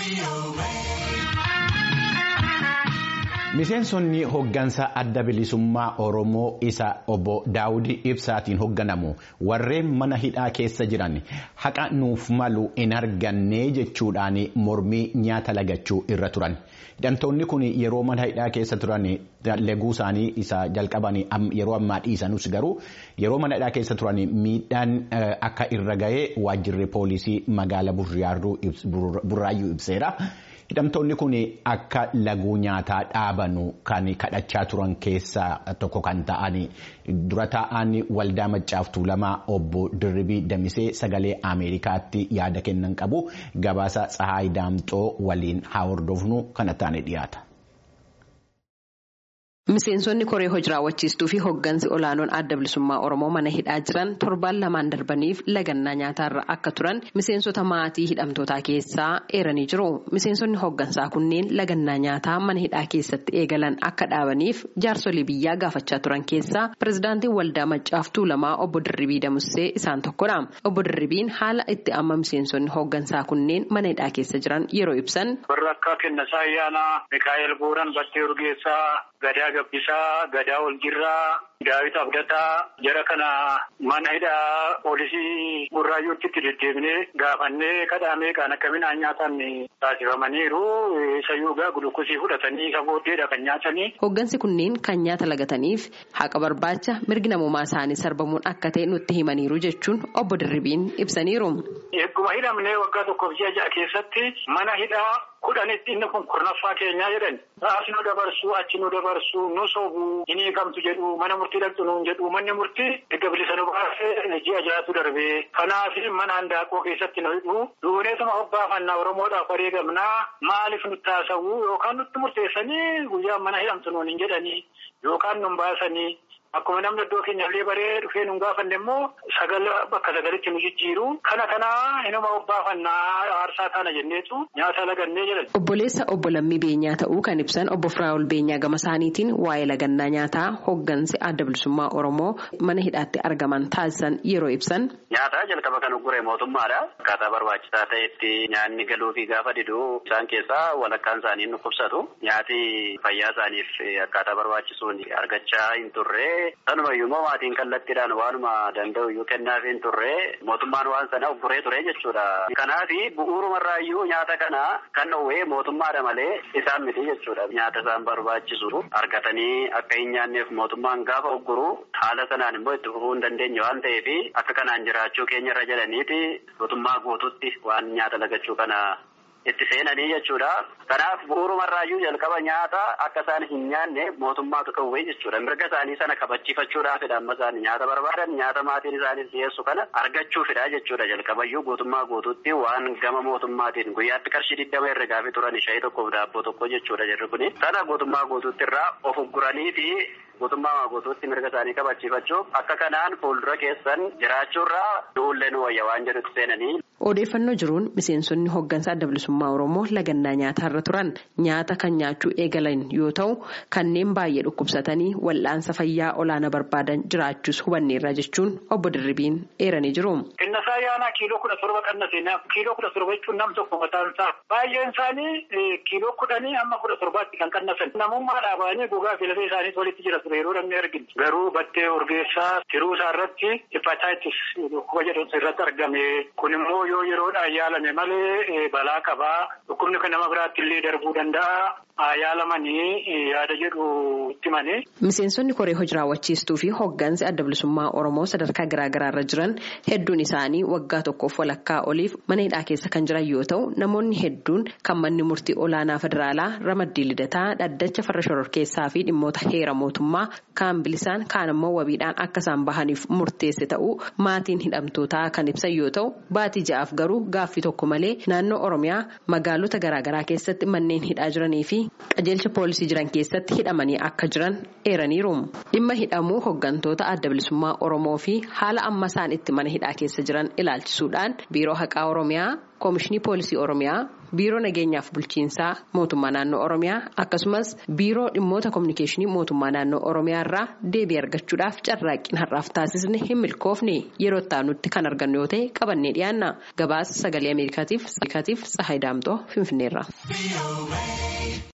Miseensonni hoggansa adda bilisummaa Oromoo isa obbo Daawudii Ibsaatiin hogganamu warreen mana hidhaa keessa jiran haqa nuuf malu hin arganne jechuudhaan mormii nyaata lagachuu irra turan. Hidhamtoonni kun yeroo mana hidhaa keessa turan laguu isaanii isa jalqaban yeroo ammaa dhiisanus garuu yeroo mana hidhaa keessa turan miidhaan akka irra ga'ee waajjirri poolisii magaala Burraayyuu ibseera. Hidhamtoonni kun akka laguu nyaataa dhaabanu kan kadhachaa turan keessaa tokko kan ta'an dura taa'an waldaa maccaaf tuulamaa obbo Dirribii Damisee sagalee Ameerikaatti yaada kennan qabu gabaasa Tsahaay Daamxoo waliin haa hordofnu kana taane dhiyaata. Miseensonni koree hojii raawwachiistuu fi hoggansi olaanoon adda bilisummaa Oromoo mana hidhaa jiran torbaan lamaan darbaniif lagannaa nyaataarra akka turan miseensota maatii hidhamtootaa keessaa eeranii jiru. Miseensonni hoggansaa kunneen lagannaa nyaataa mana hidhaa keessatti eegalan akka dhaabaniif jaarsolii biyyaa gaafachaa turan keessaa pirezidaantiin waldaa maccaaf tuulamaa obbo Dirribii Damusee isaan tokkodha. Obbo Dirribiin haala itti amma miseensonni hoggansaa kunneen mana hidhaa keessa jiran yeroo ibsan. Warra akka Kennasaa Ayyaanaa, Mikaa'el Booran, Battee Urgeessaa, Gadaa Gabbisaa, Gadaa Oljirraa, Daawit Abdataa jara kana mana hidhaa poolisii Burraayyuutti itti deddeebinee gaafannee kadhaamee kan akka midhaan nyaatan taasifamaniiru. Isayyuu gaa gulukkosii fudhatanii isa booddeedha kan nyaatanii. Hoggansi kunneen kan nyaata lagataniif haqa barbaacha mirgi namummaa isaanii sarbamuun akka ta'e nutti himaniiru jechuun obbo Dirribiin ibsaniiru. Egguma hidhamnee waggaa tokkoof ji'a ja'a keessatti mana hidhaa kudhanitti inni kun kurnaffaa keenyaa jedhan. As nu dabarsu achi nu dabarsu nu sobu hin hiikamtu jedhu mana murtii dhaqxu nuun jedhu manni murtii erga bilisa nu baasee ji'a ja'atu darbee. Kanaaf mana handaaqoo keessatti nu hidhu duuneetuma hoggaafannaa Oromoodhaaf wareegamnaa maaliif nutti haasawuu yookaan nutti murteessanii guyyaa mana hidhamtu nuun hin jedhanii yookaan nun baasanii. Akkuma namni iddoo keenyallee baree dhufee nu gaafanne immoo sagala bakka sagalitti nu jijjiiru. Kana kanaa inuma hoggaafannaa aarsaa taana jenneetu nyaata lagannee jedhan. Obboleessa obbo Lammii Beenyaa ta'uu kan ibsan obbo Firaa'ol Beenyaa gama isaaniitiin waa'ee lagannaa nyaataa hoggansi adda bilisummaa Oromoo mana hidhaatti argaman taasisan yeroo ibsan. Nyaata jalqaba kan uggure mootummaadha. Akkaataa barbaachisaa ta'etti nyaanni galuufi gaafa diduu isaan keessaa walakkaan isaanii nu qubsatu. Nyaati fayyaa isaaniif akkaataa barbaachisuun argachaa hin turre. Sanumayyuu immoo maatiin kallattiidhaan waanuma danda'u iyyuu kennaaf hin turre mootummaan waan sana ugguree ture jechuudha. Kanaaf bu'uurumarraayyuu nyaata kana kan dhowwee mootummaadha malee isaan miti jechuudha. Nyaata isaan barbaachisu argatanii akka hin nyaanneef mootummaan gaafa ugguru haala sanaan immoo itti fufuu hin dandeenye waan ta'eef akka kanaan jiraachuu keenya irra jedhaniiti mootummaa guututti waan nyaata lagachuu kana. itti seenanii jechuudha. Kanaaf bu'uurumarraayyuu jalqaba nyaata akka isaan hin nyaanne mootummaatu dhowwee jechuudha. Mirga isaanii sana kabachiifachuudhaafidha amma isaan nyaata barbaadan nyaata maatiin isaaniif dhiyeessu kana argachuufidha jechuudha. Jalqabayyuu guutummaa guutuutti waan gama mootummaatiin guyyaatti qarshii digdama irra gaafii turan shayii tokkoof daabboo tokko jechuudha jirri kuni. Sana guutummaa guutuutti irraa of ugguranii fi guutummaa guutuutti mirga isaanii kabachiifachuuf akka kanaan fuuldura keessan jiraachuurraa du'ullee nu wayya waan jedhutti seenanii. Odeeffannoo jiruun miseensonni hoggansa adda bilisummaa Oromoo lagannaa nyaataarra turan nyaata kan nyaachuu eegalan yoo ta'u kanneen baay'ee dhukkubsatanii wal'aansa fayyaa olaanaa barbaadan jiraachuus hubanneerra jechuun obbo Dirribiin eeranii jiru. Innasaa yaanaa kiiloo kudha torba qannase kiiloo kudha torba jechuun nam tokko mataan isaa baay'een isaanii kiiloo kudhanii amma kudha torbaatti kan qannasan namummaa dhaabanii gogaa filatee isaanii walitti jira ture yeroo namni arginu garuu battee urgeessaa tiruu isaa irratti hepatitis dhukkuba jedhamtu irratti argame kun immoo yoo yeroodhaan yaalame malee balaa qabaa dhukkubni kan nama biraatti illee darbuu danda'a yaalamanii yaada jedhu itti mane. Miseensonni koree hojii raawwachiistuu fi hoggansi adda bilisummaa Oromoo sadarkaa garaagaraa irra jiran hedduun isaanii waggaa tokkoof walakkaa oliif mana hidhaa keessa kan jiran yoo ta'u namoonni hedduun kan manni murtii olaanaa federaalaa ramaddii lidataa dhaddacha farra shororkeessaa fi dhimmoota heera mootummaa kaan bilisaan kaan immoo wabiidhaan akka isaan bahaniif murteesse ta'uu maatiin hidhamtootaa kan ibsan yoo ta'u baatii ja'aaf garuu gaaffii tokko malee naannoo Oromiyaa magaalota garaagaraa keessatti manneen hidhaa jiranii fi qajeelcha poolisii jiran keessatti hidhamanii akka jiran eeraniiru. Dhimma hidhamuu hoggantoota adda bilisummaa Oromoo fi haala amma isaan itti mana hidhaa keessa jiran ilaalchisuudhaan biiroo haqaa Oromiyaa. Koomishinii Poolisii Oromiyaa biiroo nageenyaaf bulchiinsaa mootummaa naannoo oromiyaa akkasumas biiroo dhimmoota kominikeeshinii mootummaa naannoo oromiyaa irraa deebii argachuudhaaf carraaqqiin har'aaf taasisne hin milkoofne yeroo itti kan argannu yoo ta'e qabannee dhiyaanna gabaasa sagalee ameerikaatiif tsahayi daamxoo finfinneerra.